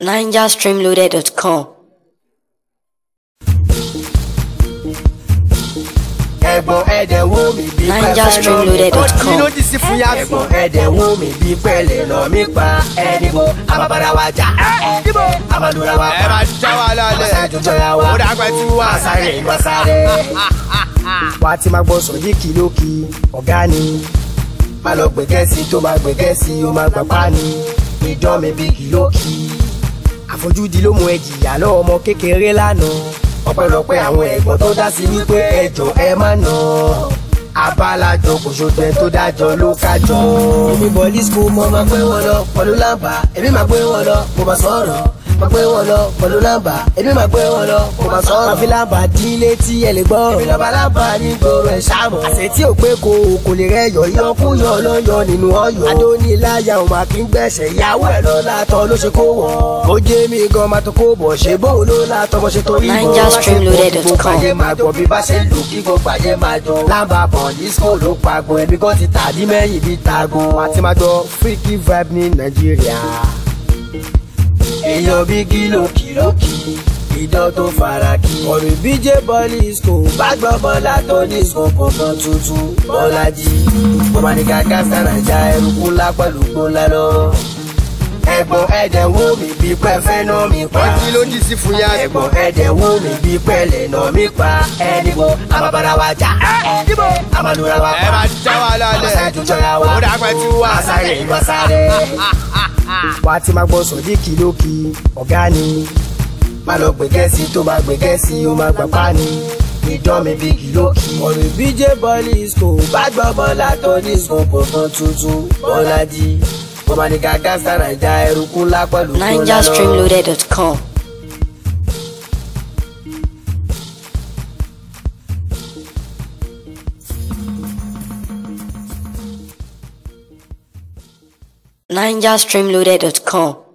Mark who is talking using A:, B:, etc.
A: NigerStreamloaded.com.
B: ẹ̀gbọ́n ẹ̀dẹ̀ wò mí bí
A: NigerStreamloaded.com.
C: ló ti sí fún yá
B: ẹ̀gbọ́n ẹ̀dẹ̀ wò mí bí pẹ̀lẹ́ lọ mí pa ẹ̀dìbò àbábára wa jà ẹ̀dìbò àbádúrà wa
C: ẹ
B: pa
C: máa já wa lálẹ́
B: àṣàjọjọ ya wa
C: ó dàgbà tí wà
B: àṣàrè ìwà sáré. wà á ti máa gbọ́ sọ yìí kìlókì ọ̀gá ni má lọ gbẹ̀gẹ́sì tó máa gbẹ̀gẹ́sì ó máa gbà pa ni ìdán mi bí kìlókì àfojúdi ló mú ẹ jìyà lọ́wọ́ ọmọ kékeré lánàá ọpẹ́lọpẹ́ àwọn ẹ̀gbọ́n tó dá sí wípé ẹjọ́ ẹ má nà abalajọ kò ṣojú ẹ tó dájọ́ ló kájọ. èmi bọ̀ disco mo máa gbé wọn lọ pẹ̀lú lámbà èmi máa gbé wọn lọ mo máa sọ̀rọ̀ máa gbé wọn lọ pẹ̀lú lámbà èmi máa gbé wọn lọ mo máa sọ̀rọ̀. máa fi lámbà dín létí ẹ lè gbọ́. èmi lọ́ba lámbà ní gbòòrò ẹ̀ sáàmù. àṣẹ tí ò pé ko kò lè rẹ yọ yọ kú yọ lọ́yọ̀ nínú ọyọ̀. adóníláyà ò máa kí ń gbẹ̀sẹ̀ ìyàwó ẹ̀ ló látọ̀ ló ṣe kó wọ̀. ó jẹ́ mi gan máa tó kó bọ̀ ṣe bóun ló látọ̀ bó ṣe torí bọ̀.
A: NigerStreamloaded.com.
B: gbogbo ayé máa gbọ́ bí bá ṣe lù kí gbogbo ayé máa jọ. lámbà bọ̀ disco ló pagbo ẹ̀mí kan ti tàdí mẹ́yìn bíi tago. àti máa gbọ́ freaky vibe ní nàìjíríà èèyàn bí kìlò kìlókì ìdán tó fara kí. ọ̀rẹ́ bíjẹ́ bọ́ọ̀lì ìsìkò bá gbọ́ bọ́lá tó ní ìsìkò kankan tuntun bọ́lájì. bọ́mọ ní kàkà sànàjà ẹrùkú ńlá pẹ̀lú gbólá lọ. ẹ̀gbọ́n ẹ̀dẹ̀ wò mí bí pẹ́ fẹ́ náà mi pa.
C: ọtí ló ti sí fún yá
B: ẹ̀gbọ́n ẹ̀dẹ̀ wò mí bí pẹ́lẹ̀ náà mi pa. ẹ̀dìbò àbábára wa jà. ẹ̀dìbò àmàlùra wa
C: ẹ
B: pa.
C: máa já wa lálẹ́
B: àṣàjọjọ ya wa.
C: ó dàgbà tí wà
B: àṣàrè ìwà sáré. wà á ti máa gbọ́ sọ̀dí kìlókì ọ̀gá ni má lọ gbé gẹ̀ẹ́sì tó máa gbé gẹ̀ẹ́sì ó máa gbà pa ni ìdán mi bí kìlókì. ọ̀rẹ́ bíjẹ́ bọ́ọ̀lì ìsìkò bá gbọ́ bọ́lá tó ní ìsìkò kankan tuntun bọ́lájì mo máa ní gàgà sàràjà ẹrùkú ńlá pẹ̀lú gbólá lọ.
A: NigerStreamloaded.com. NigerStreamloaded.com.